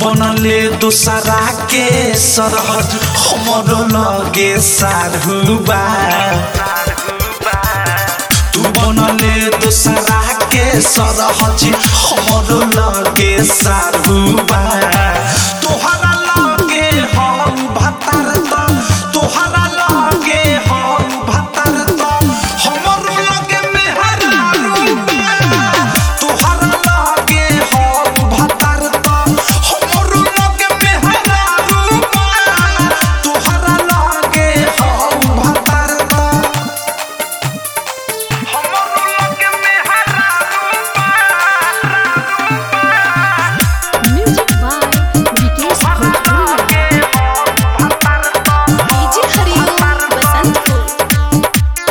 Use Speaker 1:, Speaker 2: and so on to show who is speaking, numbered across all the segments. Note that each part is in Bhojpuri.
Speaker 1: बनले दोसरा के सरहद हमरो लगे सारुबा तू बनले दोसरा के सरहद हमरो लगे सारुबा तोहरा लगे हम भतर त तोहरा लगे हम भतर त हमरो लगे मेहरारूबा तोहरा लगे हम भतर त हमरो लगे मेहरारूबा तोहरा लगे हम भतर त हमरो लगे मेहरारूबा
Speaker 2: म्यूजिक बाय विकेश भोजपुरिया डीजे हरिओम बसंतपुर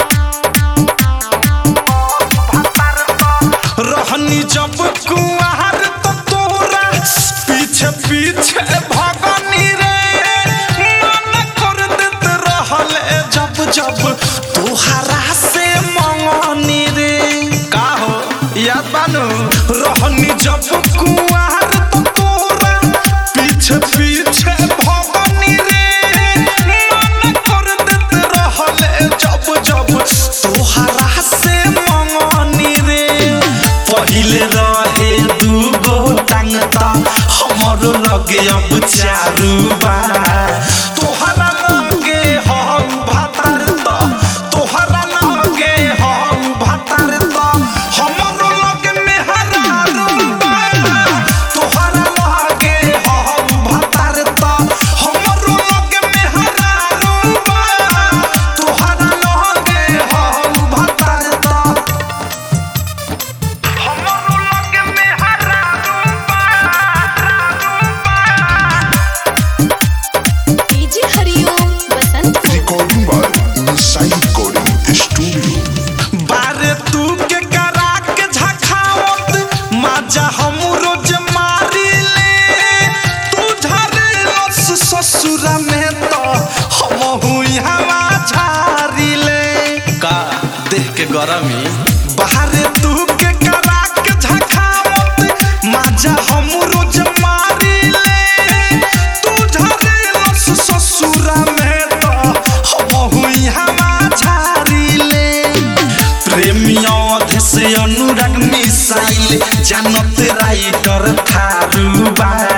Speaker 1: रहनी जब कुआर तो तोरा पीछे पीछे भगनी रे मन कर देत रहल जब जब तोहरा से मंगनी रे का हो याद बानू रहनी जब कुआर तो तोरा पीछे पीछे भगनी रे मन कर देत रहल जब जब तोहरा से मंगनी रे पहिले रहे दूगो टांग त हमरो लगे अब चारू बा तोहरा लगे हम भातर त तोहरा लगे हम भातर त हमरो लगे मेहरारू बा तोहरा लगे हम भातर त हमरो लगे मेहरारू बा तोहरा लगे हम भातर त हमरो लगे मेहरारू
Speaker 2: DJ Hariom Basantpur
Speaker 3: Recording by Inside Recording Studio.
Speaker 1: बारे तू के करा के झखावत माजा हम रोज मारी ले तू झरे लस ससुरा में तो हम हुई हवा झारी ले का देख के गरमी बाहरे तू के करा के झखावत माजा हम रोज मारी ले तू झरे लस ससुरा में तो हम हुई हवा झारी ले प्रेमिया से अनुराग मिसाइल जानत राइटर थारू बा